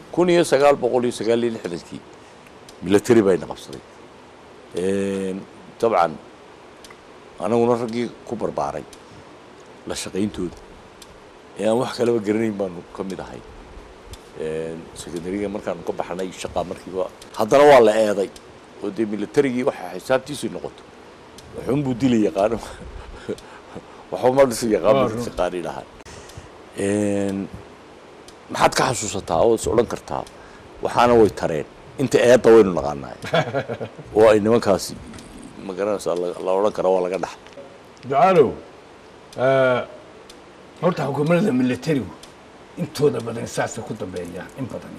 kun iyo sagaal boqol iyo sagaal iyo lixdankii military bayna qabsaday dabcan anaguna raggii ku barbaaray la shaqayntooda ee aan wax kalaba garanayn baanu ka mid ahay secondariga markaanu ka baxnay shaqaa markiiba haddana waa la eeday oo dee militarigii waxa xisaabtiisu noqoto waxunbuu dila yaqaano waxuma dhisi yaqaano yaqaani dhahay maxaad ka xasuusataa oo is odhan kartaa waxaana way tareen inta eedda waynu naqaanaay oo ay nimankaasi ma garanaysaa la odhan kara waa laga dhaxla ducaalow horta xukuumadda militarigu intooda badan saasay ku dambeeyaan in badan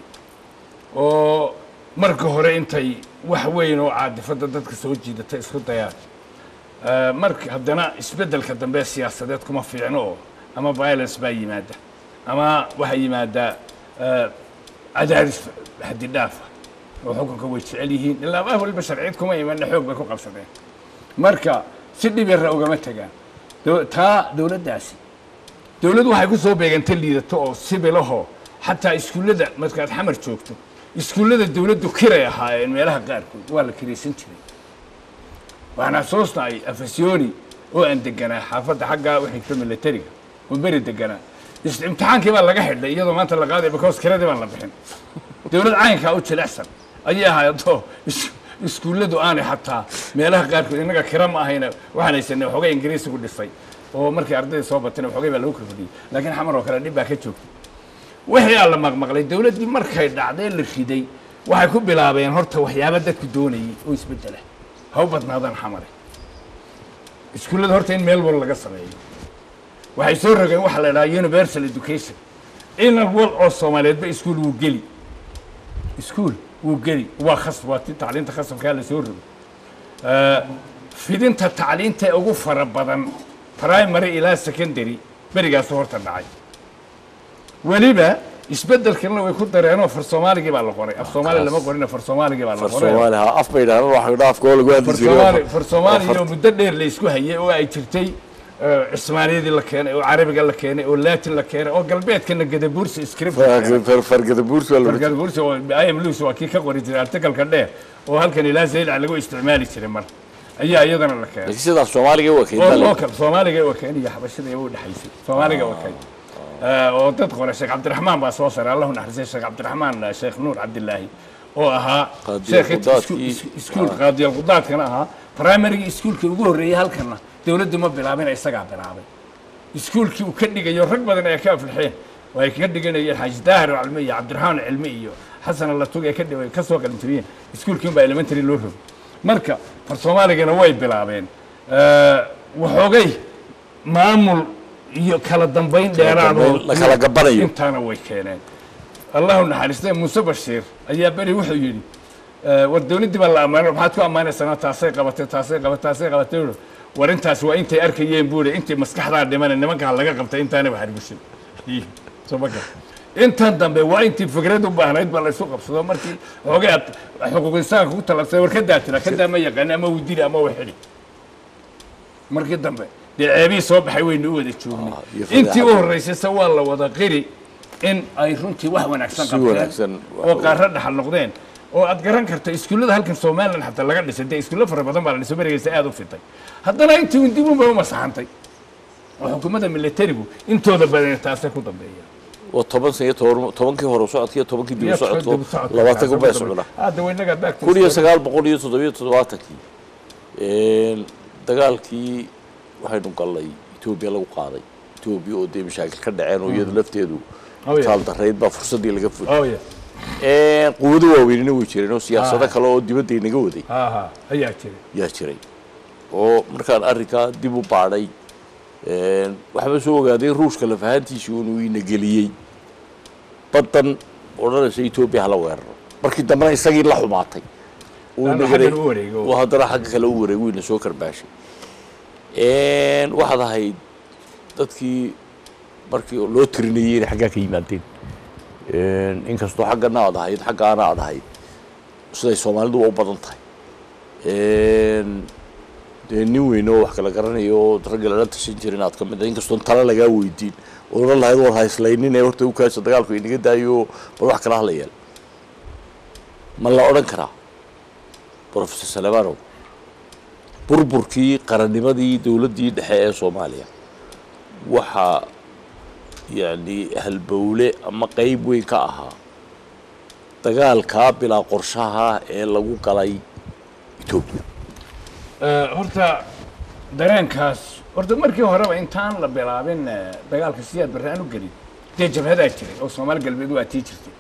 oo marka hore intay wax weyn oo caadifadda dadka soo jiidata isku dayaan marka haddana isbeddelka dambe siyaasadeed kuma fiicno oo ama violence baa yimaada ama waxaa yimaadaa cadaadis xadidhaafa oo xukunka way jecel yihiin ilaa ah waliba sharciyad kuma imanna xoog bay ku qabsadeen marka si dhib yarra ugama tegaan taa dowladdaasi dowladdu waxay ku soo beeganta liidato oo sibilahoo xataa iskuullada markaad xamar joogto iskuullada dowladdu kiray ahaayeen meelaha qaarkood waa la kiraysan jiray waxaan xasuusnahay afasyooni oo aan deganaa xaafadda xaggaa u xigta militariga oo beri deganaa imtixaankii baa laga xidhay iyadoo maanta la qaaday because kiradii baan la bixin dowlad caynkaa u jilicsan ayay ahaydoo iskuulladu aanay xataa meelaha qaarkood innaga kira ma ahayna waxaan haysanay waxoogay ingiriisigu dhisay oo markii ardayda soo batayna waxoogay baa lagu kordhiyey laakiin xamar oo kale dhib baa ka joogtay wixii aa la maqmaqlay dowladdii markay dhacday la riday waxay ku bilaabeen horta waxyaaba dadku doonayay oo isbeddela ha u badnaadaan xamare iskuullada horta in meel wal laga sameeyo waxay soo rogeen waxa la idhaha universal education inan wal oo soomaaliyeedba iskuul wuu geli iskuul wuu geli waa khasb waa ti tacliinta khasabkaa la soo rogo fidinta tacliinta ee ugu fara badan primary ilaa secondary berigaasu horta dhacay weliba isbeddelkana way ku dareenoo far soomaaligii baa la qoray af soomaali lama qorina far soomaaligii baa la qoray soomaali ha af bay dhahaan waxa dhaa afkoo lagu hadli jiray far soomaaliya oo muddo dheer la isku hayay oo ay jirtay cismaaniyadii la keenay oo carabiga la keenay oo latin la keenay oo galbeedkana gadabuursi script fargadabuurs waa la gadabuursi oo im lewis waa kii ka qori jiray artikalka dheer oo halkan ilaa zaylac lagu isticmaali jiray mar ayaa iyadana la keenay laakiin sidaas soomaaliga waa oo keenta oo kale soomaaliga waa keen iyo xabashada iyagu dhexaysay soomaaliga waa keen oo dad qoray sheekh cabdiraxmaan baa soo saray allahu naxariisay sheekh cabdiraxmaan sheekh nuur cabdilaahi oo ahaa Qaadiyal sheekh Qudaadkii. iskuul qaadiyal qudaadkana ahaa primarygii iskuulkii ugu horreeyey halkana dowladdu ma bilaabina isagaa bilaabay iskuulkii uu ka dhigayo rag badan ay ka aflixeen oo ay ka dhiganayeen xaaji daahir oo cilmi iyo cabdiraxmaan cilmi iyo xasan allatug ee ka dhigay ka soo qalinjiriyeen iskuulkii unbaa elementary loo rogay marka far soomaaligana way bilaabeen waxoogay maamul iyo kala dambayn dheeraad oo dambayn la kala gabanayo. intaana way keeneen allahu naxariistay muuse bashiir ayaa beri wuxuu yidhi eh, war dowladdii baa la ammaanay maxaad ku ammaanaysanaa taasay qabatay taasay qabatay taasay qabatay wuxuu, war intaas waa intay arkayeen buu ihi intay maskaxdaa dhimane nimankaa laga qabtay intaanaba harbushin soo ma gar intan dambe waa intii fikrad u baahnayd baa la isu qabsado markii xoogay aad xuquuq insaanka ku talabsay war kadaa tira kadaa ma yaqaani ama widili ama waxidhi markii dambe dee ceebihii soo baxay waynu u wada joognay Ah, iyo intii u fadeexadda. horreysayse waa la wada qiri in ay runtii wax wanaagsan Si qabteen wanaagsan wax oo u- qaarra dhaxal noqdeen oo aad garan karta iskuullada halkan somalilan xataa laga dhisay dee iskuulla fara badan baa la dhisay berigaysa aad u fitay haddana intii un dib unbay u masaxantay oo xukuumadda militarigu intooda badan taasay ku dambeeyaan waa toban sano iyo toban tobankii hore socodka iyo tobankii dib u socodko labaatan kun bay socdaan hadda waynaga back to kun iyo story. sagaal boqol iyo toddobiyo toddobaatankii dagaalkii waxaynu gallay etoobiya lagu qaaday etoobiya oo dee mashaakil ka dhaceen oo iyadu lafteedu Oh, yeah. taal darayd baa fursaddii laga fulay oh yeah quwado waaweynina way jireen oo siyaasado Ah. kale oo dibadda inaga waday ha ha ayaa jira yaa jiray oo markaan arrinkaa dib u baadhay waxba soo ogaaday ruushka lafahantiisii inuu ina geliyey baddan odhanaysa etoobiya hala weeraro markii dambena isagii la xumaatay uu Haddana inagalay xaggan u wareego. uu haddana xagga kale u wareego ina soo karbaashay waxaad ahayd dadkii markii loo tirinayey inay xaggaa ka yimaadeen inkastoo xaggana aad ahayd xaggaana aad ahayd siday soomaalidu u badan tahay dee nin weyn oo wax kala garanayo oo ragga lala tashan jirin aad ka mid ah inkastoon tala lagaa weydiin oo odhan lahayd war hayslaynin ee horta u kaasa dagaalku inaga daayo bal wax kala hala yeel ma la odhan karaa professor salebanow burburkii qarannimadii dowladdii dhexe ee soomaaliya waxaa yacni halbowle ama qeyb weyn ka ahaa dagaalkaa bilaa qorshaha ee lagu galay etoobiya horta dareenkaas horta markii horeba intaan la bilaabin eh, dagaalka siyaad barre aan u gelin dee jabhadaa jiray oo soomaali galbeed waa tii jirtay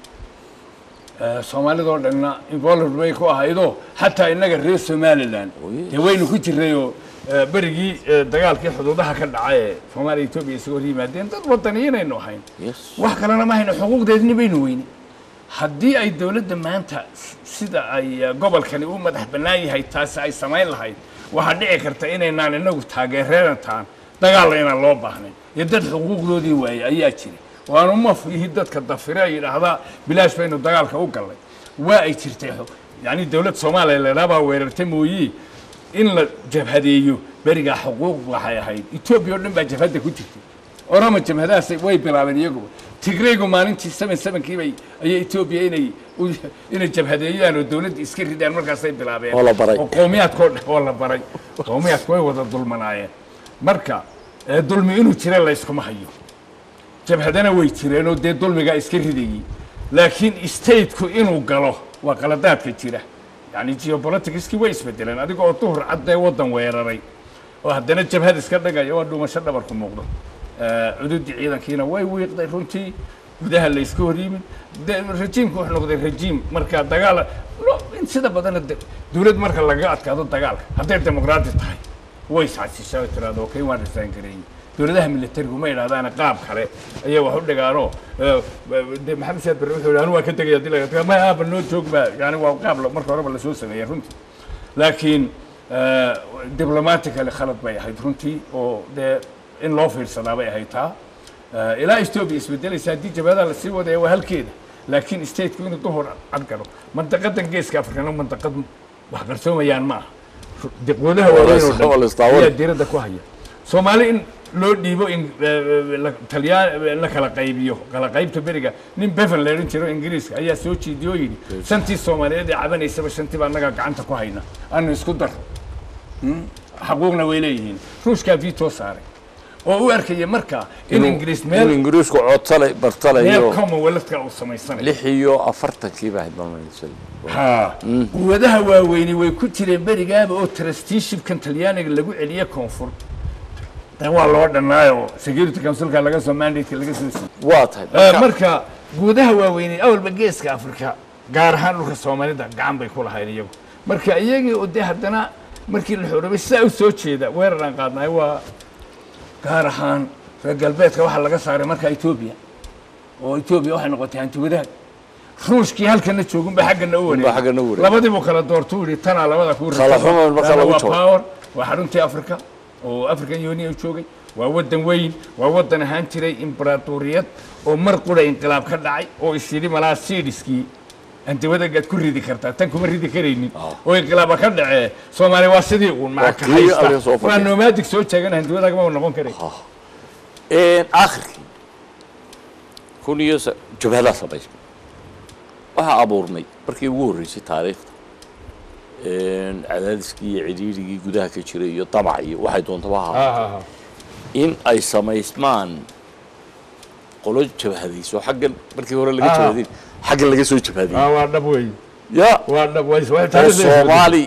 Eh, soomaalidoo dhanna involved bay ku ahaydoo xataa innaga reer somaliland Oh, yes. dee waynu ku jirayoo eh, berigii eh, dagaalkii xuduudaha ka dhacay ee soomaaliya etoobiya isaga hor yimaadeen dad wadaniyiinaynu ahayn yes wax kalena ma hayno xuquuqdeedni baynu weyne haddii ay dowladda maanta s- sida ay eh, gobolkani u madax bannaan yahay taasi ay samayn lahayd waxaa dhici karta inaynaan inagu taageereerantaan dagaalna inaan loo baahnayn iyo dad xuquuqdoodii waayey ayaa jira waanu mafihi dadka dafire ay yidhaahdaa bilaash baynu dagaalka u gallay waa ay jirtay xo- yacni dowlad soomaaliya laydhaa baa weerarta mooyii in la jabhadeeyo berigaa xuquuq waxay ahayd etoobiya oo dhan baa jabhadda ku jirtay orama jabhadahaas way bilaabeen iyaguba tigraygu maalintii seven sevenkii bay ayay etoobiya inay u- inay jabhadeeyaan oo dowladda iska ridaan markaasay bilaabeen Oo la baray. oo qowmiyaadkoo dhan oo la baray qowmiyaadku way wada dulmanaayeen marka eh, dulmi inuu jira layskuma hayo jabhadana way jireenoo dee dulmigaa iska ridayey laakiin stateku inuu galo waa qaladaadka jira yani geopoliticskii way isbedeleen adiga oo duhur caddee waddan weeraray oo haddana jabhad iska dhigaya waa dhuumasho dhabarku muuqdo Eh, cududii ciidankiina way wiiqday runtii gudaha la iska hor yimid de rajiimku wuxuu noqday rajiim marka dagaal no, in sida badana de- dowlad marka lagaga adkaado dagaalka hadday dimuqraadi tahay way iscasishaa tiraado okay waan risaan gareeyey dowladaha militarigu ma idhahdaana qaab kale ayay wax u dhigaanoo eh, de maxamed siyaad barre wuxuu yidhi anu waa ka tegaya hadii laga ma aaba noo joog baa yani waa qaab la- marka horeba lasoo sameeyey runtii laakiin eh, diblomatically khalad bay ahayd runtii oo dee in loo fiirsadaa bay ahayd taa Eh, ilaa etoobiya isbedelaysa haddii jabhadaha lasii wadaya waa halkeeda laakiin stateku inuu duhur cad galo mandaqadan geeska afrikana mandaqad wax qarsoomayaan ma aha daqwadaha Waa la waaweyn oo is- waa la dhan istaawan. ayaa diiradda ku haya soomaali in loo dhiibo in talyaan la kala qaybiyo kala qaybta beriga nin bevan leerin jiro ingiriiska ayaa soo jeediyoo yidhi shantii soomaaliyeed ee cabanaysaba shantii baa annaga gacanta ku hayna anu isku daro xaquuqna way leeyihiin ruushkaa veto saaray oo u arkaya markaa in ingiriis in meel ingiriisku codtale meel bartalayo commonwealthka uu samaysanayo lix iyo afartankii baa hilmaamaysay haa quwadaha waaweyni way ku jireen berigaaba oo trusteeshipkan talyaaniga lagu celiye koonfur de waa loo dhannaayo security councilka laga soo mandate laga soo siiyey waa tahay Eh, marka marka guudaha waaweynay awalba geeska afrika gaar ahaan dhulka soomaalida gacan bay ku lahayn iyagu marka iyagii oo dee haddana markii la xoorobay sidaa u soo jeeda weerar aan qaadnaay waa gaar ahaan reer galbeedka waxaa laga saaray marka etoobiya oo etoobiya waxay noqotay hanti wadaag ruushkii halkana joogunba xaggana u Unbaa xaggana u wareegay. labadiibuu kala doortuu yidhi tanaa labada kuu Kala xumo marka Tana lagu waa jabo. power waa xaruntii africa oo african union joogay waa waddan weyn waa waddan ahaan jiray imbaraatoriyad oo mar qura inqilaab ka dhacay oo is yidhi malaa sidiskii antiwadagaad ku ridi kartaa tan kuma ridi karaynin oo inqilaaba ka dhacee soomaaliya waa sidii uun Waa macaka kii adiga soo haysta waa fadhiya. nomaadig soo jeegan hantiwadagama noqon karay aakhirkii kun iyo sa- jabhadaa samaysmay waxaa abuurmay markii ugu horreysay taariikhda cadaadiskii iyo cidhiirigii gudaha ka jiray iyo damac iyo waxay doontaba ha ahaato. in ay samaysmaan qolo jabhadayso xaggan markii hore laga Ah. jabhadayn xaggan laga soo jabhadayay waa dhab wey ya waa dhab way oo soomaali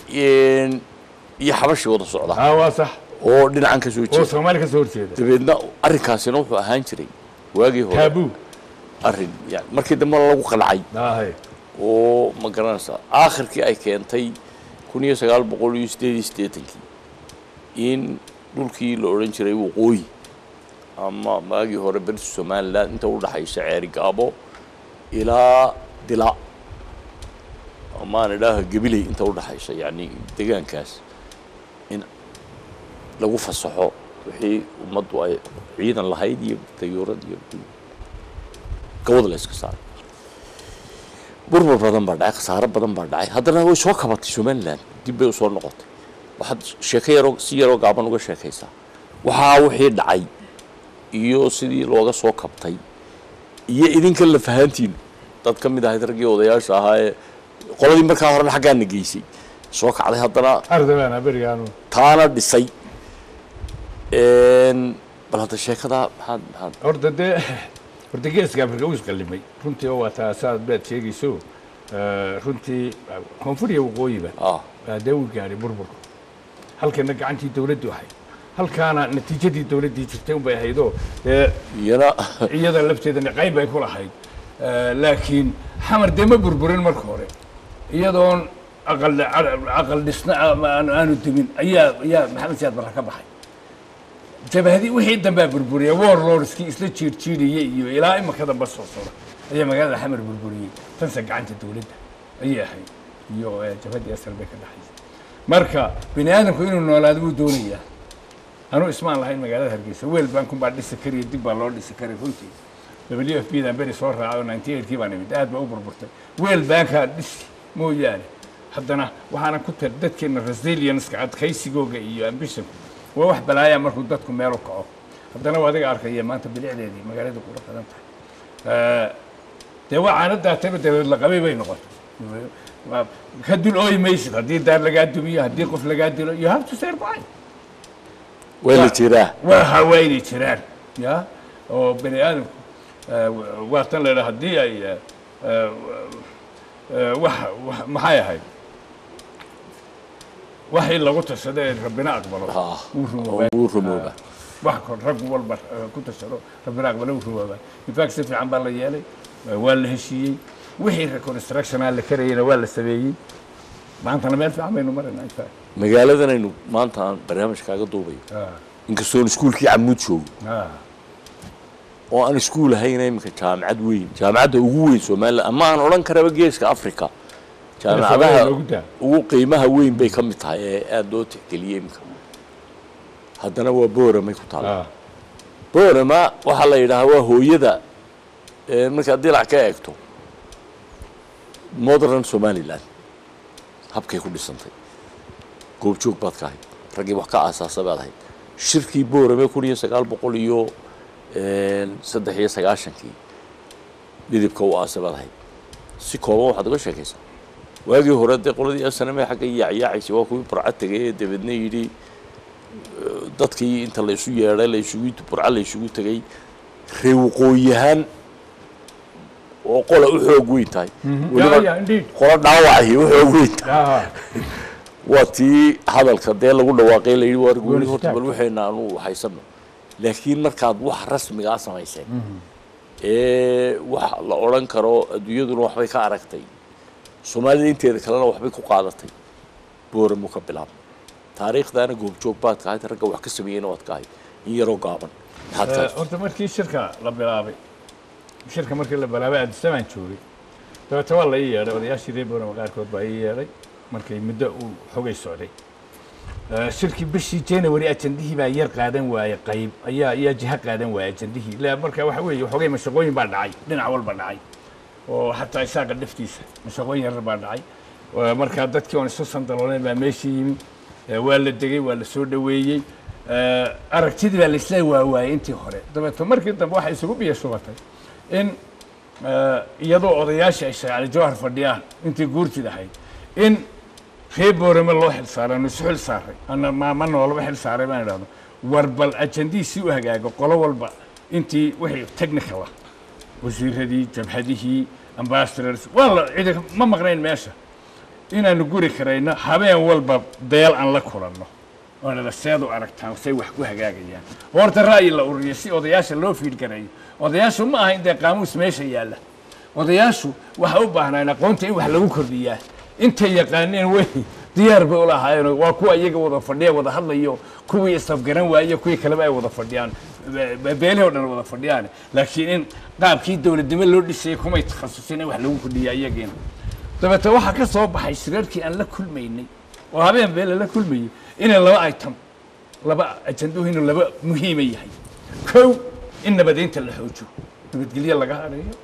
iyo xabashi wada socda waa sax oo dhinacan ka soo oo jeeda soomaali ka soo horjeeda dabeedna arrinkaasina wuxuu ahaan jiray waagii hore taabuu arrin yani markii dambe lagu qancay ahay oo ma garanaysaa aakhirkii ay keentay kun iyo sagaal boqol iyo sideed iyo siddeetankii in dhulkii la odhan jiray waqooyi ama maagii hore berta somalilan inta u dhaxaysa ceeri gaabo ilaa dila amaan idhaaha gabiley inta u dhaxaysa yacni deegaankaas in lagu fasaxo wixii ummaddu ay ciidan lahayd iyo dayuurad iyo gawada la iska saaray burbur badan baa dhacay khasaaro badan baa dhacay haddana way soo kabatay somalilan dib bay usoo noqotay waxaad sheeko yaroo si yaroo gaaban uga sheekaysaa waxaa wixii dhacay iyo sidii looga soo kabtay iyo idinka la fahantiin dad ka mid ahayd raggii odayaasha ahaa ee qoladii markaa horena xaggaana geysay soo kacday haddana ardabaana berigaanu taana dhisay Een, bal hadda sheekada maxaad maxaad horta dee horta geeska afrika uu isqalimay runtii oo waa taa saad baad sheegayso Eh, runtii koonfur iyo waqooyiba ah baa dee uu gaadhay burburku halkana gacantii dawladdu ahayd halkaana natiijadii dawladdii jirtay unbay ahaydoo dee iyana iyada lafteedana qayb bay ku lahayd Eh, laakiin xamar dee ma burburin marka hore iyadoon aqal aqal dhisna ama aanu aanu demin ayaa ayaa maxamed siyaad barra ka baxay jabahadii wixii dambaa burburiya warlordskii isla jiirjiiriyey iyo ilaa imaka damba soo socda ayaa magaalada xamar burburiyey tanse gacanta dawladda ayay ahayd iyo eh, jabhadii asal bay ka dhaxaysay marka bini aadamku inuu noolaado buu doonayaa anuu ismaan lahayn magaalada hargeysa weel bankun baa dhisi kariya dib baa loo dhisi karay runtii w f b dan beri soo raacay oo ninety eightkii baan imid aad baa u burburtay weel bankaa dhisi mooyaane haddana waxaana ku tar dadkeena resilienska adkaysigooga iyo ambitionku waa wax balaaya markuu dadku meel u kaco haddana waa adiga arkaya maanta bilicdeedii magaalada qura badan tahay Eh, dee waa caanadaatayba dabeed la qabay bay noqotay Waa- ka dul ooyi maysid haddii daar lagaa dumiyo haddii qof lagaa dilo you have to survive way la jiraa waa hawaaynay jiraan ya oo bani aadamku eh, wa- waa tan laydhaa haddii ay eh, eh, eh, wax wax- maxay ahayd waxii lagu tashado ee rabbina aqbalo ah wuu rumoobaa wuu rumooba wax kor rag walba eh, ku tashado rabbina aqbalo wuu rumoobaa infact si fiican baa la yeelay eh, waa la heshiiyey wixii reconstructionaa la karayena waa la sameeyey maantana meel fiican baynu maraynaa infact magaaladan aynu maanta aan barnaamijkaaga duubayo Ah, inkastoon iskuulkii camuud joogo ah, oo aan iskuul ahayn iminka jaamacad weyn jaamacadda ugu weyn somalilan ama aan odhan karaba geeska africa jaamacadaha loogu daa. ugu qiimaha weyn bay ka mid tahay ee aada loo tixgeliyey iminka haddana waa booramay ku taala ah, boorama waxaa la yidhaahaa waa hooyada ee markaad dilac ka eegto modern somaliland habkay ku dhisantay goobjoog baad ka ahayd raggii wax ka aasaasa baad ahayd shirkii boorame kun iyo sagaal boqol iyo een, saddex iyo sagaashankii dhidibka u aasa baad ahayd si kooban waxaad uga sheekaysaa waagii hore dee qoladii asaname xagga yaacyaacaysa waa kuwii burca tegay ee dabeedna yidhi dadkii inta la isu yeedhay la isugu burca la isugu tegay ree waqooyihaan oo qola u xoog weyn tahay yeah, weliba yeah, indeed. qola dhaawacahi u xoog weyn tahay ah, waa tii hadalka dee lagu dhawaaqay la yidhi waar gooni horta istaag. bal waxayna aanu haysano laakiin markaad wax rasmigaa samayseen ee wax la odhan karo adduunyaduna waxbay ka aragtay soomaalida inteeda kalena waxbay ku qaadatay booramu ka bilaabmay taariikhdaana goobjoog baad ka ahayd ragga wax ka sameeyeyna waad ka ahayd in yaroo gaaban maxaad ka Eh, haysatay? horta markii shirka la bilaabay shirka markii la bilaabay addisabaan joogay dabeeta waa la ii yeedhay odayaashii reer boorama qaarkood baa ii yeedhay markay muddo uu xogay socday Eh, shirkii bishii january ajandihii baa yar qaadan waayey qayb ayaa ayaa jiha qaadan waayey ajandihii la marka waxa weeye xogay mashaqooyin baa dhacay dhinac walba dhacay oo xataa isaaqa dhaftiisa mashaqooyin yarar baa dhacay Eh, markaa dadkii oon isu sandaloolayn baa meeshii yimi Eh, waa la degay waa la soo dhoweeyey Eh, aragtidii baa laisla waawaayey intii hore dabeeto markii dambe waxay isugu biyo shubatay in eh, iyadoo odayaashii ay shaqaale jawhar fadhiyaan intii guurtid ahayd in reer boorame loo xil saaray anu isu xil saaray ana maama noolaba xil saaray baan idhahdo war bal ajandihii si u hagaago qolo walba intii wixii technical ah wasiiradii jabhadihii ambassadors waa la cidi ma maqnayn meesha inaanu guri karayno habeen walba deel aan la kulanno oonada seed u aragtaan say wax ku hagaagayaan horta ra'yi la ururiyo si odayaasha loo fiil garayo odayaashu ma aha in dee qaamuus meesha yaalla odayaashu waxa u baahnaan aqoonta in wax lagu kordhiyaa intay yaqaaneen wey diyaar bay u lahaayeen waa kuwa iyaga wada fadhiya wada hadlayo kuwii isafgaran waaye kuwii kaleba ay wada fadhiyaan be- beelihii o dhan wada fadhiyaan laakiin in qaabkii dowladnimo loo dhisayay kumay takhasusin in wax lagu kordhiyaa iyagiina dabeete waxaa ka soo baxay shirarkii aan la kulmaynay oo habeen beele la kulmayay inay laba item laba ajanduhu inuu laba muhiima yahay kow in nabadeynta la xoojo nabadgelyo laga hadhayo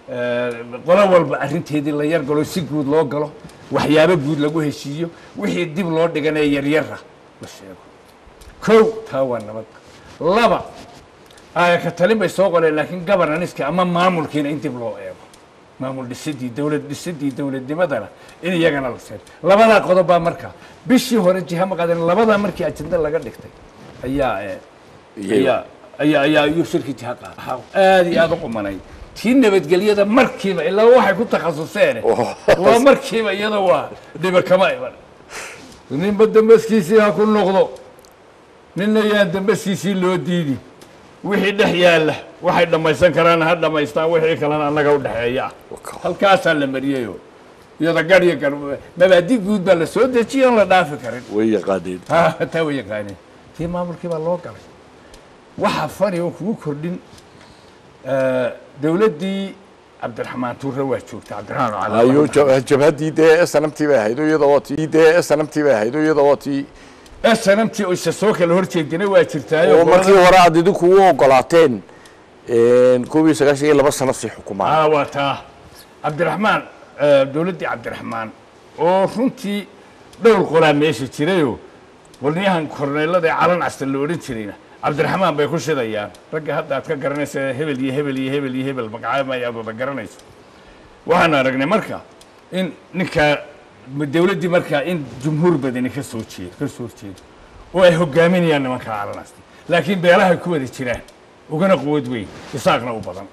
qolo walba arrinteedii la yargalo si guud loo galo waxyaabo guud lagu heshiiyo wixii dib loo dhiganee yaryara la sheego kow taa waa nabad laba aaya ka talin bay soo qoleen laakiin governanceki ama maamulkiina in dib loo eego maamul dhisidii dowlad dhisidii dowladnimadana in iyagana la seer labadaa qodob baa marka bishii hore jiha ma qaadan labadaa markii ajenda laga dhigtay ayaa eh, Iyay- ayaa ayaa ayaa ayuu shirki jiha qaada aad iyo aad u qumanay tii nabadgelyada markiiba ilaa waxay ku takhasuseen waa markiiba iyada waa dhiba kama iman ninba dambaskiisii ha ku noqdo ninna yaan dambaskiisii loo diidi wixii dhex yaalla waxay dhammaysan karaan ha dhammaystaan wixii kalena annaga u dhexeeya ah halkaasaa la mariyayo iyada gadh iyo gar mabaadi guud baa la soo dejiyay oon la dhaafi karin way yaqaaneen Ha, taa way yaqaaneen tii maamulkii baa loo galay waxaa fani oo kugu kordhin eh, dowladdii cabdiraxmaan tuure waa joogta cabdiraxmaan cali ayo jab- jabhaddii dee snamtii bay ahayd oo iyada waa tii dee snamtii bay ahayd oo iyada waa tii snamtii oo isa soo kala horjeedina waa jirtaayo oo markii hore aad idinku u ogolaateen koob iyo sagaashan iyo laba sano sii xukumaan aa waa taa cabdiraxmaan eh, dowladdii cabdiraxmaan oo runtii dhowr qolaa meesha jirayoo qolniyahan korneelada ee calan casta la odhan jirayna cabdiraxmaan bay ku shidayaan ragga hadda aad ka garanaysa hebel iyo hebel iyo hebel iyo hebel magacaabay aad wada garanayso waxaan aragnay marka in ninkaa dowladdii markaa in jumhuur badani ka soo jeedo ka soo jeedo oo ay hogaaminayaan nimanka calan casta laakiin beelahay ku wada jiraan ugana quwad weyn isaaqna u badan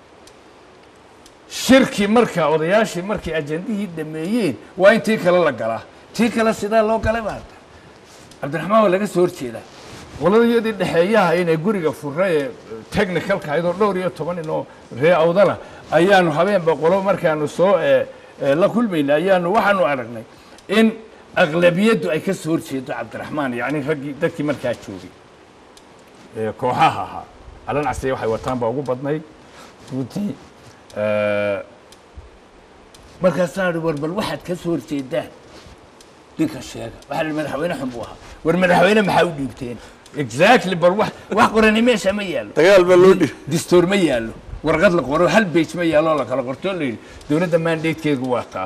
shirkii marka odayaashii markay ajendihii dhameeyeen waa in tii kale la galaa tii kale sidaa loo galay baa cabdiraxmaan waa laga soo horjeedaa qoladayadii dhexeeyaha inay guriga furra ee technicalka ahayd oo dhowr iyo toban nin oo ree awdala ayaanu habeenba qolo markaanu soo eh, eh, la kulmayna ayaanu waxaanu aragnay in aqlabiyaddu ay ka soo horjeedo cabdiraxmaan yacni raggii dadkii markaa joogay ee kooxaha ahaa calan casriya waxay wataan baa ugu badnayd runtii Eh, markaasaa ihi war bal waxaad ka soo horjeedaan ninka sheega waxaa la madaxweyne xun buu ahaa war madaxweyne maxaa u dhiibteen exactly bal wax wax qorani meesha ma yaallo dagaal baa loo dhiib distoor ma yaallo warqad la qoro hal bage ma yaallo oo la kala qorto la yidhi dowladda mandatekeedu waa taa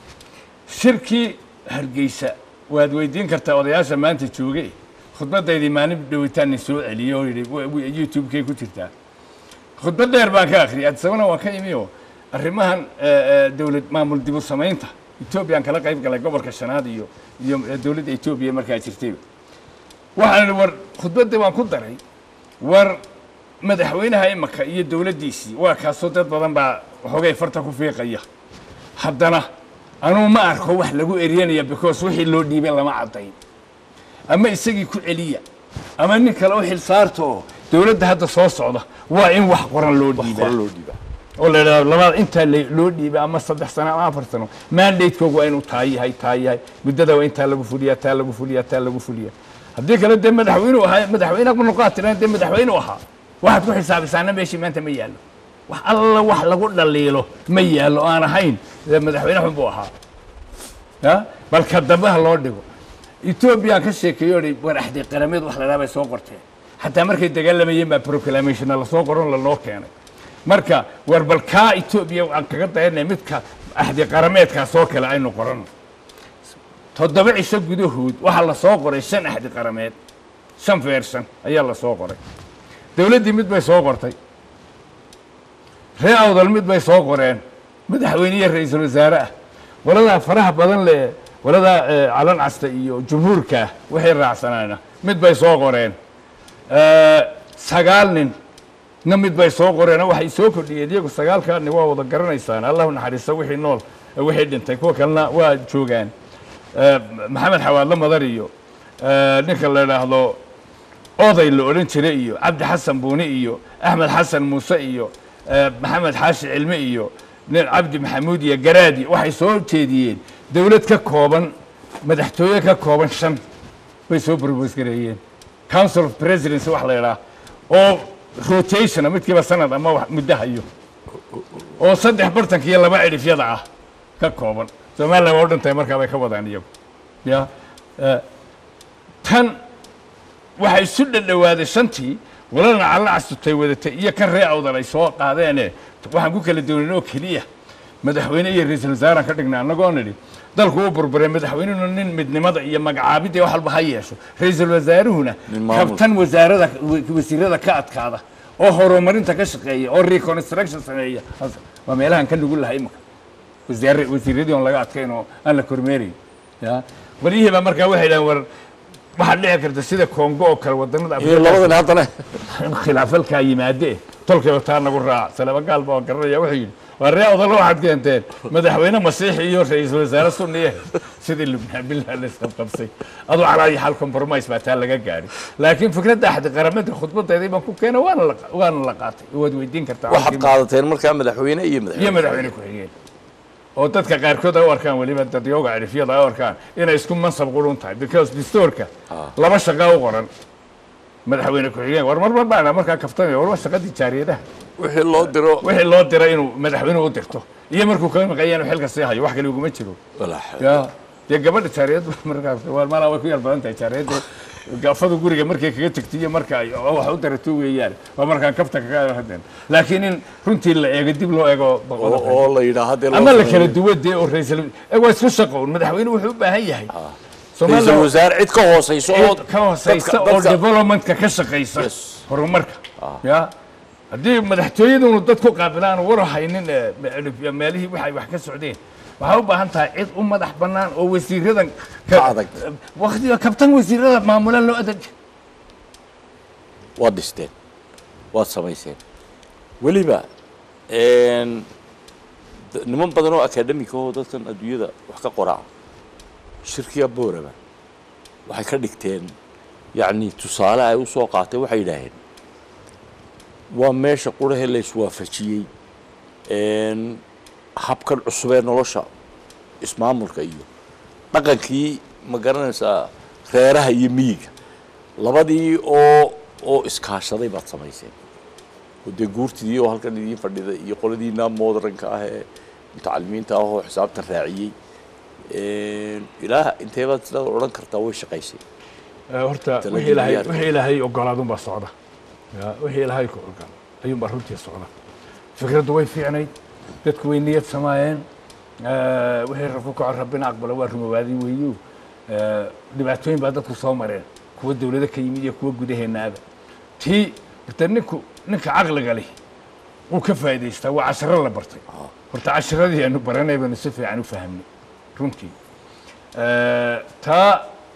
shirkii hargeysa waad weydiin kartaa odayaasha maanta jooge khudbadaydii maalin dhawitaanni soo celiyey oo yidhi "Wa- wa- youtube-kay ku jirtaa khudbad dheer baan ka akhriyay addisabana waan ka imi oo arrimahan eh, eh, dowlad maamul dibu samaynta etoobiyaan kala qayb galay gobolka shanaad iyo iyo eh, dowladda etoobiya markaa jirtay waxaan idhi war khudbaddii waan ku daray war madaxweynaha imaka iyo dowladdiisii waa kaasoo dad badan baa waxoogay farta ku fiiqaya haddana anuu ma arko wax lagu eryanaya because wixii loo dhiibay lama caddayn ama isagii ku celiya ama nin kale u xil saarta oo dowladda hadda soo socda waa in wax qoran loo hore dhiibaa loo dhiibaa oo la idhahdo labada intaa la- loo dhiibay ama saddex sano ama afar sano mandatekoogu waa inuu taa yahay taa yahay muddada waa intaa lagu fuliyaa taa lagu fuliyaa taa lagu fuliyaa haddii kale dee madaxweynuu ahaa madaxweyne kunoqaad tiran dee madaxweynuu ahaa waxaad ku xisaabisaana meeshii maanta ma yaallo wax alla wax lagu dhaliilo ma yaallo oo aan ahayn dee madaxweyne xun buu ahaa ya bal ka dambaha loo dhigo etoobiyaan ka sheekeeyo dhi war axdi qarameed wax la dhaha bay soo qorteen xataa markay dagaalamayeen baa proclamationna lasoo qoron lanoo keenay marka war bal kaa etoobiya aan kaga dayanay midka axdi qarameedkaas oo kale aynu qoranno toddoba cisho gudahood waxaa la soo qoray shan axdi qarameed shan version ayaa la soo qoray dowladdii mid bay soo qortay ree awdal mid bay soo qoreen madaxweyniye ra-iisul wasaare ah qoladaa faraha badan le qoladaa eh, calan casta iyo jumhuurka ah waxay raacsanaana mid bay soo qoreen Eh, sagaal nin na mid bay soo qoreen oo waxay soo kordhiyeen iyagu sagaalkaani waa wada garanaysaan allahu naxariisto wixii nool eh, wixii dhintay kuwa kalena waa joogaan Eh, maxamed xawaadlo madar iyo eh, ninka la idhaahdo oday la odhan jiray iyo cabdi xasan buuni iyo axmed xasan muuse iyo eh, maxamed xaashi cilme iyo nin cabdi maxamuud iyo garaadi waxay soo jeediyeen dowlad ka kooban madaxtooye ka kooban shan bay soo propose gareeyeen council of presidency wax la idhaah oo rotationa midkiiba sanad ama wax muddo hayo oo saddex bartanka iyo laba cidhifyada ah ka kooban somalilan waa u dhantahay markaa bay ka wadaan iyagu ya eh, tan waxay isu dhadhowaaday shantii walana calla castutay wadatay iyo kan ree awdal ay soo qaadeene waxaan ku kala doonin oo keliya madaxweyne iyo ra-iisul wasaaraan ka dhignay annagoo nidhi dalku uu burburay madaxweynuhuna nin midnimada iyo magacaabidda wax walba ha yeesho ra-iisul wasaaruhuna Nin maamul. kabtan wasaarada wasiirada ka adkaada oo horumarinta ka shaqeeya oo reconstruction sameeya Hasa- waa meelahan ka nugu lahay imika wasiir wasiiradii on laga adkayn oo aan la kormeerayn ya walyihii baa markaa waxay dhahen war waxaad dhici karta sida congo oo kale wadanada iyo labadan haddana in khilaafalkaa yimaade tolkay taa nagu raac salaba gaal baa garanaya wuxuu yidhi waa ree odalo waxaad keenteen madaxweyne masiixi iyo ra-iisul wasaare sunniye sidii lubnaan billah la isqabqabsay aduu calaa iyo xal compromise baa taa laga gaadhay laakiin fikradda axdi qaramada khudbadeedii baan ku keena waana la waana la qaatay waad weydiin kartaa waxaad qaadateen markaa madaxweyne iyo iyo madaxweyne madaxweyne ku-xigeen oo dadka qaarkood ay u arkaan weliba dadyooga cirifyada ay u arkaan inay isku mansab qurun tahay because dastuurka laba shaqa u qoran madaxweyne ku-xigeen war mar mar baan markaa kaftamaya war waa shaqadii jaariyadaha wixii loo diro wixii loo diray inuu madaxweynuhu u dirto iyo markuu kaga maqanya inuu xilka sii hayo wax kale uguma jiro walaa ya dee gabadha jaariyad markaas waa malaa way ku yar badan tahay jaariyadda gaafadu guriga markay kaga tegtay iyo marka ay wax u darato weeyaan waa markaan kafta kaga hadeen laakiin in runtii la eego dib loo eego boqol oo oo la yidhaah haddee loo ama la sameeyo. kala duwadee oo raisal eh, waa isku shaqoon madaxweynuhu wuxuu u baahan yahay ra-iisul Soomaaliya wasaare cid ka hoosayso oo cid ka hooseysa dadka- oo dadka- developmentka ka shaqaysa Yes. horumarka ya haddii madaxtooyadunu dad ku qaabilaan war haynin eh, me- meelihii waxay wax ka socdeen waxaa u baahan tahay cid u madax bannaan oo wasiiradan Ka adag. waqtiga kabtan wasiirada maamulaan loo adag waad dhisteen waad samayseen weliba een, d- niman badan oo akademika oo dadkan adduunyada wax ka qoraa shirkiya booraba waxay ka dhigteen yacni tusaale ay u soo qaatay waxay yidhaaheen waa meesha qurahe la iswaafajiyey een, habkan cusub ee nolosha ismaamulka iyo dhaqankii ma garanaysaa reeraha iyo miyiga labadii oo oo iskaashaday baad samayseen oo dee guurtidii oo halkan idiin fadhida iyo qoladiina modernka ah ee mutacalimiinta ah oo xisaabtan raaciyey Een, ilaah intee baad sidaad odhan kartaa way shaqaysay horta Tala wixii ilaahay diyaar. wixii ilaahay ogolaadunbaa socda ya wixii ilaahay ku ogol ayuunbaa runtii socda fikraddu way fiicnayd dadku way niyad samaayeen Eh, wixii rabku kaco rabbina aqbalo waa rumowaadin weeyo Eh, dhibaatooyin baa dadku soo mareen kuwa dowlado ka yimid iyo kuwa gudaheennaaba tii horta ninku ninka caqliga leh wuu ka faa'idaystaa waa casharo la bartay horta casharadii aanu baranay baanu si fiican u fahamnay runtii Eh, taa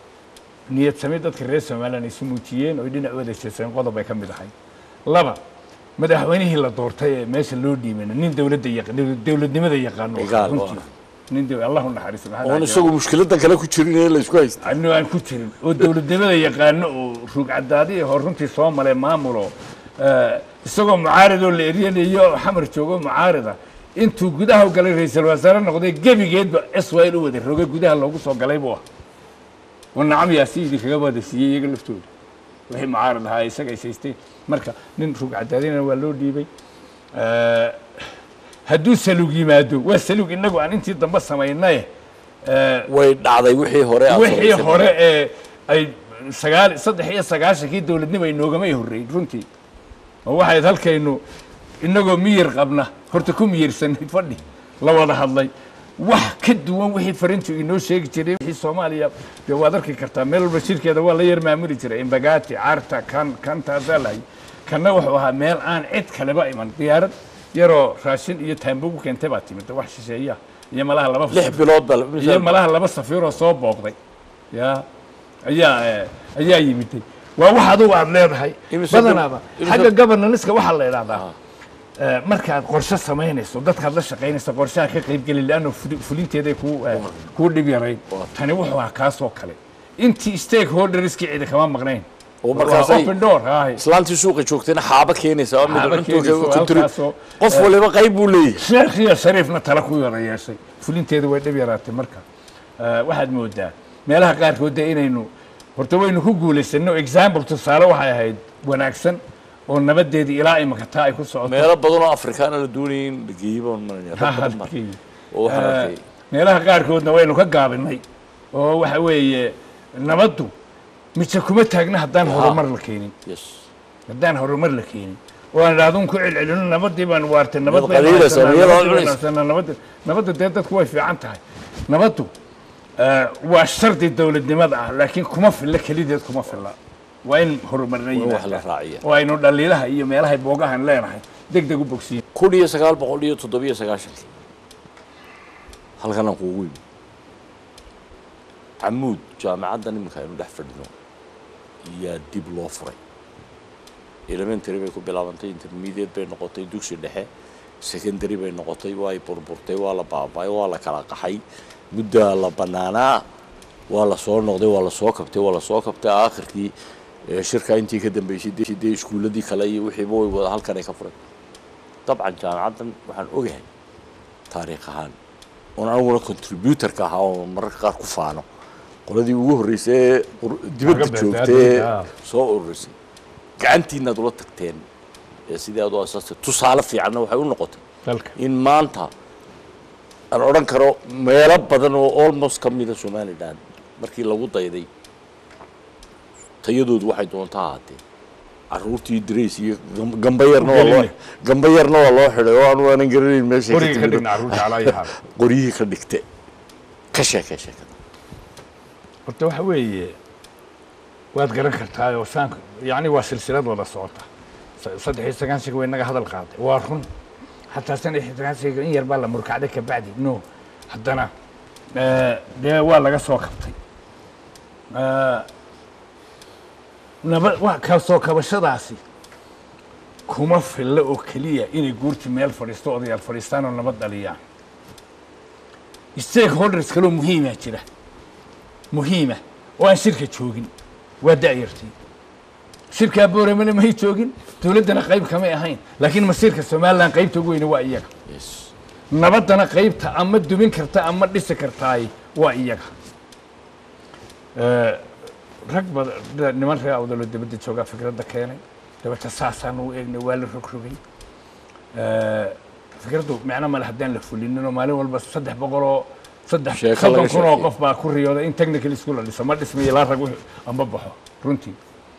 niyad sami dadka reer somalilan ay isu muujiyeen oo dhinac wada jeeseen qodob ay ka mid ahay laba madaxweynihii la doortay ee meesha loo dhiibana nin dowladda yaqaan dowladnimada yaqaano Igaal, runtii nin dow- allahu naxariiso maxaa oon dhahay? isagu mushkiladan kale ku jirin ee la isku haysta anu aan ku jirin oo dowladnimada yaqaano oo ruugcadaadi hor runtii soo maray maamulo eh, isagoo mucaaridoo la eryanayo oo xamar joogo mucaarida intuu gudaha u galay ra-iisul wasaare noqday gebigeedba israel u wada roge gudaha loogu soo galay buu ah oo nacam yaasi idinkaga wada siiyey iyaga laftooda wixii mucaarid ahaa isaga ay saysteen marka nin ruugcadaadina waa loo dhiibay Eh, hadduu salug yimaado waa salug inagu aan intii dambe samaynaye eh, way dhacday wixii hore aad wixii samaysay. hore ee ay sagaal saddex iyo sagaashankii dowladnimo ay noogamay horreyn runtii oo waxayd halkaynu inagoo miyir qabna horta ku miyirsanay fadhi la wada hadlay wax ka duwan wixii farintu inoo sheegi jiray wixii soomaaliya dee waad arki kartaa meel walba shirkeeda waa la yar maamuli jiray imbagati carta kan kan taasaa lahay kanna wuxuu ahaa meel aan cid kaleba iman diyaarad yaroo raashin iyo taambo ku keentay baa timid wax shisheeya iyo malaha laba lix bilood baa iyo malaha laba safiiroo soo booqday ya ayaa eh, ayaa yimiday waa wax adugu aad leedahay Imise badanaaba bil- imise- xagga governanska waxaa la idhahdaa eh, markaad qorshe samaynayso dadkaad la shaqaynayso qorshaha ka qaybgeli laanno fulinteeday kuu eh, kuu dhib yarayn tani wuxuu ahaa kaasoo kale intii stakeholderskii cidi kama maqnayn oo Waa markaasay open door haahay islaantii suuqa joogtayna xaaba keenaysa oo mid Xaaba cunto keenaysa, ku tiri halkaasoo, qof waliba qayb buu leeyahay sheekh iyo shariifna tala ku yara yeeshay fulinteeda way dhib yaraatay marka Eh, waxaad moodaa meelaha qaarkood dee inaynu horta waynu ku guulaysanno example tusaale waxay ahayd wanaagsan oo nabadeedii ilaa imika taa ay ku socoto meelo badan oo afrikaana la doonayay in la geeyo baan maranaya Ha, dad badan baa halkii. oo waxaan Eh, arkay meelaha qaarkoodna waynu ka gaabinay oo waxa weeye nabaddu mise kuma taagna haddaan horumar la keenin yes haddaan horumar la keenin oo aan idhahdun ku celcelino nabadii baan waartay nabad Iyadoo baynu qaliilaysa, haysanaa, iyadoo nabadii baynu cunaysa. haysanaa, nabadda nabadda dee dadku way fiican tahay nabaddu eh, waa shardi dowladnimada ah laakiin kuma filla kelideed kuma filla waa in horumarna in wax la yimaadaan raaciya oo aynu dhaliilaha iyo meelahay boogahan leenahay deg deg u bogsiin kun iyo sagaal boqol iyo toddobiyo sagaashankii halkan aan kuugu yimi camuud jaamacaddan iminka aynu dhex fadhino yaa dib loo furay elementary bay ku bilaabantay intermediate bay noqotay dugsi dhexe secondary bay noqotay way burburtay waa la baaba'ay waa la kala qaxay muddaa la bannaanaa waa la soo noqday waa la soo kabtay waa la soo kabtay aakhirkii ee shirka intii ka dambeysay dee dee iskuulladii kale iyo wixiiba way wada halkan ay ka furay dabcan jaamacaddan waxaan ogahay taariikh ahaan oon aniguna contributorka ahaa oo mararka qaar ku faano qoladii ugu horreysay ee ur- dibadda Laga joogtay beertay, ee ah. soo ururisay gacantiinaad ula tagteen ee sidii aad u asaastay tusaale fiicanna waxay u noqotay dalka in maanta aan odhan karo meelo badan oo almost ka mida somaliland markii lagu dayday tayadoodu waxay doonta ahaatee caruurtii darays iyo gam- gamba yarna waa loo Geline. gamba yarna waa loo xidhay oo aanu aanan garanayn meeshay ka qoriga ka timid dhigna carruurta calaa iyo xaal qoryihii ka dhigte ka sheekee sheekada horta waxa weeye waad garan kartaa oo saanka yacni waa silsilad wada socota sa- saddex iyo sagaashanka way naga hadal qaaday waa run xataa saddex iyo sagaashanka in yar baa la murkacday kabacdi no haddana eh, dee waa laga soo kabtay Eh, naba wa ka soo kabashadaasi kuma filla oo keliya inay guurti meel fadhiisto odayaal fadhiistaan oo nabad dhaliyaan stakeholders kaloo muhiimaa jira muhiima oo aan shirka joogin waa da'yartii shirkaa booremana may joogin dowladdana qayb kamay ahayn laakiin masiirka somalilan qaybta ugu weyne waa iyaga yes nabaddana qaybta ama dumin karta ama dhisi kartaay waa iyaga Eh, rag bada niman reer awdaloo dibadda joogaa fikradda keenay dabata saasaan u eegnay waa la rogrogay Eh, fikraddu micno male haddaan la fulininoo maalin walba saddex boqoloo saddex Sheeko soddon laga kun oo sheekeeyo. qof baa ku riyooda in technical school la dhiso ma dhismayo ilaa rag wixii amba baxo runtii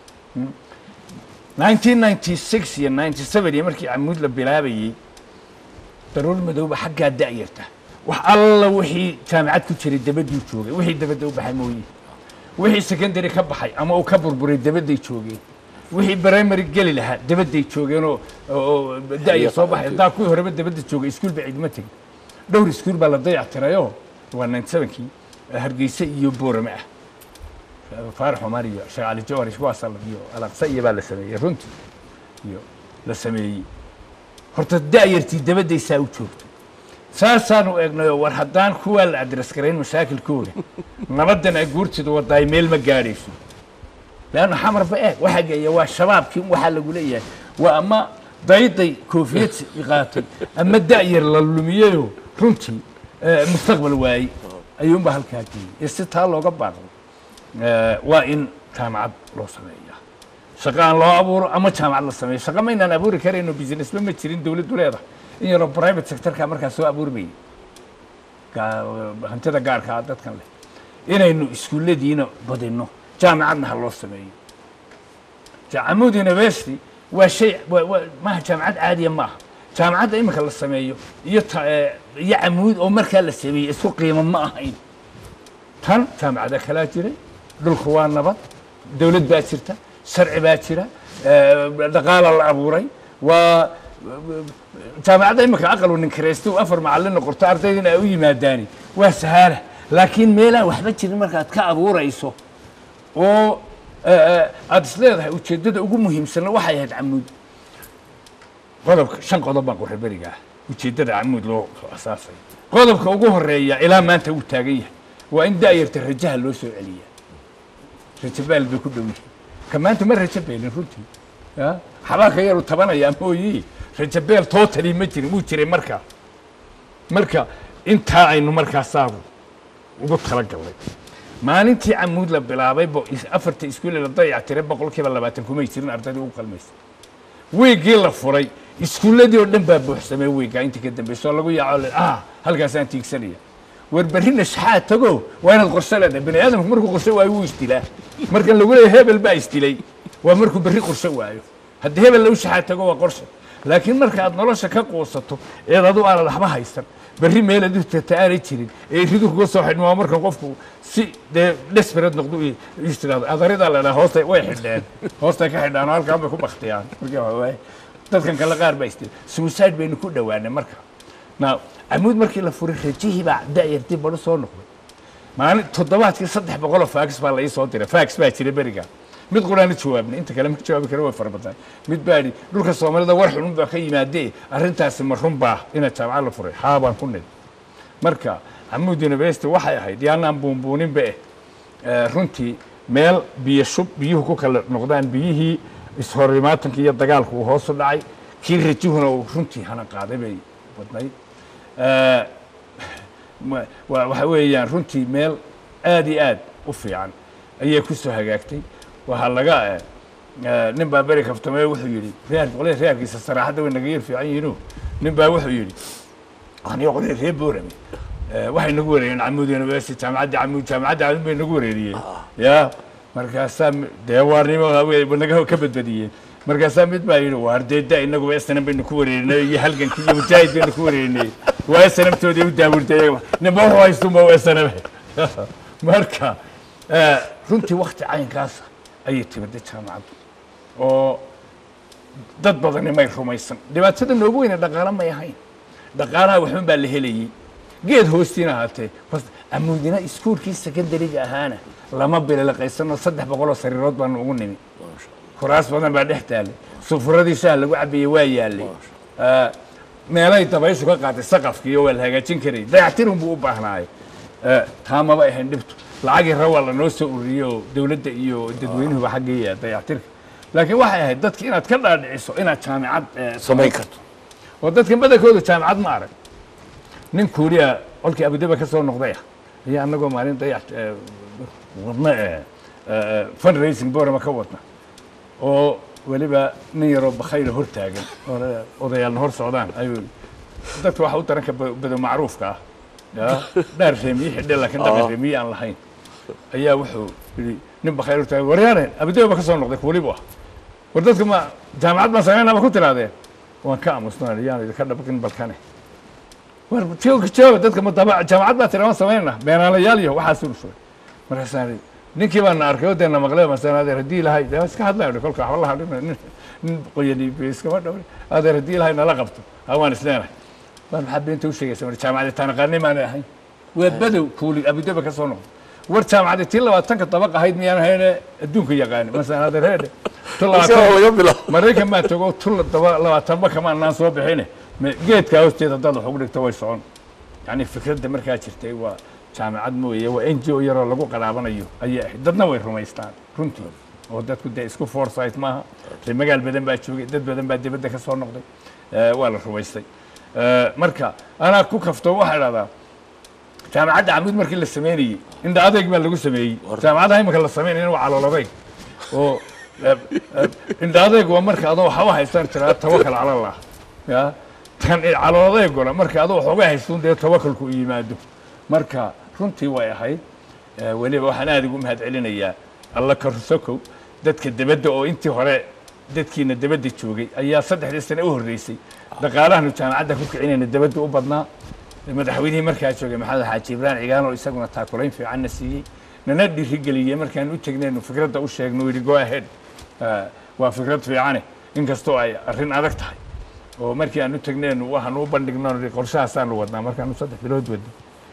1996 iyo 97 iyo markii camuud la bilaabayey daruur madowba xaggaa da'yarta wax alla wixii jaamacad ku jiray dabaduu joogay wixii dabadda u baxay mooye wixii secondary ka baxay ama uu ka burburay dabadday joogeen wixii primary geli lahaa dabadday joogeen oo oo da'ya soo baxay haddaa kuwii horeba dabadda joogay iskuul ba cidma tegin dhowr iskuul baa la dayac tirayoo waa 97kii hargeysa iyo boorame ah faarax cumar iyo sheekh cali jawhar kuwaasa iyo alaqsa iyo baa la sameeyey runtii iyo la sameeyey horta da'yartii dabaddaysaa u joogto saasaanu eegnayoo war haddaan kuwaa la adres garayn mashaakilkooda nabadan ay guurtidu wadaay meel ma gaadhayso leanna xamarba eeg waxa geeya waa shabaabkii waxaa lagu leeyahay waa ama dayday koofiyad qaatay ama da'yar la lumiyeyoo runtii eh, mustaqbal waayey ayuunba halkaa geeyey iyo si taa looga baaqdo Eh, waa in jaamacad loo sameeyaa shaqo aan loo abuuro ama jaamacad la sameeyo shaqo maynaan abuuri karayno businessba ma jirin dowladdu leedahay in yaroo private sectorka markaa soo abuurmayay gaa- hantida gaarka ah dadkan leh inaynu iskuulladiina badinno jaamacadna ha loo sameeyo jaamud university waa shay waa- waa- maaha jaamacad caadiya maaha jaamacadda iminka la sameeyo iyo ta- eh, iyo camuud oo markaa la sameeyey isku qiimo ma ahayn tan jaamacada kalaa jiray dhulku waa nabad dowlad baa jirta sharci baa jira eh, dhaqaala la abuuray waa jaamacadda iminka aqal nin karaysta uu afar macallin noqoto ardaydina ay u yimaadaani waa sahaala laakiin meelaan waxba jirin markaad ka abuurayso oo eh, aad is leedahay ujeeddada ugu muhiimsanna waxay ahayd camuud qodobka shan qodob baan qoray beriga ah ujeeddada camuud loo soo asaasay qodobka ugu horeeya ilaa maanta uu taagan yahay waa in da'yarta rajaha loo soo celiya rajo baal bay ku dhow yihiin ka maanta ma rajo beelin runtii ya xabaaka yaru tabanayaa mooyi rajo beel tootali ma jirin wuu jiray markaa marka intaa aynu markaasaadu ugu talagalnay maalintii camuud la bilaabay bo is- afarta iskuule la dayac tiray boqolkiiba labaatan kumay jirin ardaydii ugu qalmaysa wiigii la furay iskuulladii oo dhan baa buuxsamay wiiggaa intii ka dambaysa oo lagu yaaco le ah halkaasaan tiigsanaya war berrina shaxaa tago waa inaad qorshe leedahay bani aadamku markuu qorshe waayo wuu isdilaa markan lagu leeyahay hebel baa isdilay waa markuu berri qorshe waayo haddii hebel lagu shaxaa tago waa qorshe laakiin marka aad nolosha ka quusato eed adu aanad waxba haysan berri meelaad u tagta aanay jirin ee ridu kuga soo xidhmaa marka qofku si dee desperate noqdo iyo is tirahdo adaridaa la dhaha hoosta way xidheen hoostay ka xidhaan oo halkaan bay ku baktiyaan marka waxa waaye dadkan kale qaar baa istir suicide baynu ku dhowaanay marka na camuud markii la furay rajihii baa da'yartii badho soo noqday maalin toddobaadkii saddex boqoloo fax baa la ii soo diray fax baa jira beriga mid quraana jawaabnay inta kale ma jawaabi kara way fara badan mid baa idhi dhulka soomaalida war xunun baa ka yimaadee arrintaasi ma run baa ina jaamacad la furay haa baan ku nidhi marka camuud university waxay ahayd yaanaan buunbuuninba eh eh, runtii meel biyo shub biyuhu ku kala noqdaan biyihii ishorimaatankii iyo dagaalku uu hoos u dhacay kii rajihuna uu runtii hana qaaday bay badnayd Eh, ma- wa- waxa weeyaan runtii meel aad iyo aad u fiican ayay ku soo hagaagtay waxaa laga eh, eh, nin baa beri kaftamee wuxuu yidhi reer qolada reerkiisa saraaxadda way naga yar fiican yihiino nin baa wuxuu yidhi aniga qolada reer boorame eh, waxay nagu wareeriyeen camuud university jaamacadda camuud jaamacadda camuud bay nagu wareeriyeen ya markaasaa mi- dee waarnimo naga ka badbadiyeen markaasaa mid baa yidhi waar dee da inaguba snm baynu ku wareerinay iyo halgankii iyo mujaahid baynu ku wareerinay waa snmtoodii u daawurtay iyaga ninba wuxuu haystunba waa snm marka eh, runtii wakti caynkaasa ayay timida jaamacaddu oo dad badani may rumaysan dhibaatada noogu weyne dhaqaalo may ahayn dhaqaalaha waxun baa la helayey geed hoostiina ahaatee bas amuudina iskuulkii secondariga ahaana lama bililiqaysano saddex boqoloo sariirood baanu ugu nimi kuraas badan baa dhex taallay sufuradii shaah lagu cabiyey waa yaallay Ah, meelay dabayshu ka qaatay saqafkii oo waa la hagaajin karay dayactirun buu u baahnaay Ah, taa maba ahayn dhibtu lacagii rawaa lanoo soo ururiyey oo dowladda iyo dadweynuhuba xaggii dayactirka laakiin waxay ahayd dadki inaad ka dhaadhiciso inaad jaamicad eh, samayn karto oo dadka badankooda jaamacad ma arag nin kuuriya kolkii abudaba ka soo noqday ah ayaa anagoo maalin dayax eh, wadna eh, eh, fundraising borama ka wadna oo weliba nin yaroo bakhayla hor taagan oo la- odayaalna hor socdaan ayuu dadka waxa u daranka ba- bado macruufka ah ya dhaar reemiye xidhe laakiin dhaqan reemiye aan lahayn ayaa wuxuu yidhi nin bakhayl hor taagan waryaane abudaba ka soo noqday kuulibu ah war dadka ma jaamacad baan samaynaa ma ku tiraadeen waan ka aamusnaan yaan idinka dhabaqin balkane war jooga jooga dadka ma daba jaamacad baa tiraa samaynana beenaalayaal iyo waxaas uu shuray markaasaan idhi ninkii baan arkay oo deena maqlay masaan adeer haddii ilahay dee iska hadlayo kolka waxba la hadlina nin nin qoyani iskama dhawri adeer haddii ilahay nala qabto ha waan isleenahay war maxaa beenta u sheegaysa mar jaamacadda taanaqaani maanay ahayn waa badow kuuli abudaba ka soo noqday war jaamacadda tii labaatanka dabaq ahayd miyaan ahayne adduunka yaqaani masaan adeer heedhe tu labaatan laga bilaabo maraykan baa tago tun daba labaatanba kama anaan soo bixine me- geedkaa hoosteeda haddaad wax ugu dhigto way socon yacni fikradda markaa jirtay waa jaamacad mooye waa n g o yaroo lagu qaraabanayo ayay ahayd dadna way rumaystaan runtii oo dadku dee isku foresight maaha ree magaal badan baa joogay dad badan baa dibadda ka soo noqday Eh, waa la rumaystay Eh, marka anaa ku kafto waxaa idhahdaa jaamacadda camuud markii la sameynayey indha adayg baa lagu sameeyey jaamacadaha imika la sameynaya waa calool adayg oo eh, eh, indha adayg waa marka adoo waxba haystaan tiraa tawakal cala allah ya tan calool adayguna marka adoo waxooga haystuun dee tawakalku u yimaado marka runtii way ahayd Eh, weliba waxaan aad ugu mahad celinayaa alla karusokow dadka debadda oo intii hore dadkiina debadda joogay ayaa saddexdii sane u horreysay dhaqaalahanu jaamacadda ku kicinayna debadda u badnaa madaxweynihii markaa joogay maxamed xaaji ibrahim cigaan oo isaguna taakulayn fiicanna siiyey nana dhiirigeliyey markaan u tegnaynu fikradda u sheegno yidhi go ahead Eh, waa fikrad fiicane inkastoo ay arrin adag tahay oo markii aan u tegnaynu waxaanu u bandhigno nidhi qorshahaasaanu wadnaa markaanu saddex bilood wadno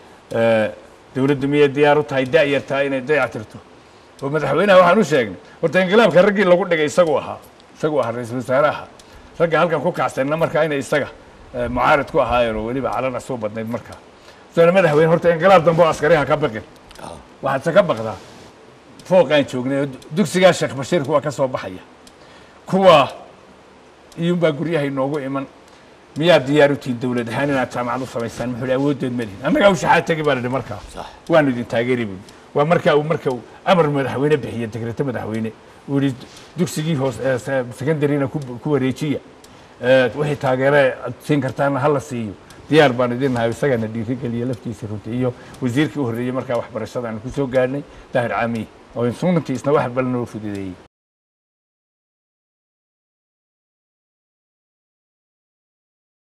Eh, dowladdu miyay diyaar u tahay da'yartaa inay dayactirto oo madaxweynaha waxaan u sheegnay horta inqilaabka raggii lagu dhigay isagu ahaa isagu ahaa ra-iisul wasaaraha ragga halkan ku kacsanna markaa inay isaga eh, mucaarid ku ahaayeen oo weliba calana soo badnayd markaa soona madaxweyne horta inqilaab dambe oo askariha ka baqin waxaadse ka baqdaa fooqaan joognay oo dugsigaa sheekh bashiir kuwa ka soo baxaya kuwa iyuunbaa guryahay noogu iman miyaad diyaar u tihiin dowlad ahaan inaad jaamacad u samaysaan muxuu ihi awooddeed ma lihin annagaa u shaxaad tegi baan idhi markaa Sax. waanu idin taageeri buui waa markaa uu marka uu amar madaxweyne bixiye dekreto madaxweyne uu yihi dugsigii hoos eh, se- secondaryna ku ku wareejiya Eh, wixii taageere aad siin kartaana hala siiyo diyaar baan idin nahay isagana dhiirigeliya laftiisa runtii iyo wasiirkii u horreeyey markaa waxbarashada aan ku soo gaadhnay daahir caamiye oo sunantii isna wax badan oo fududeeyey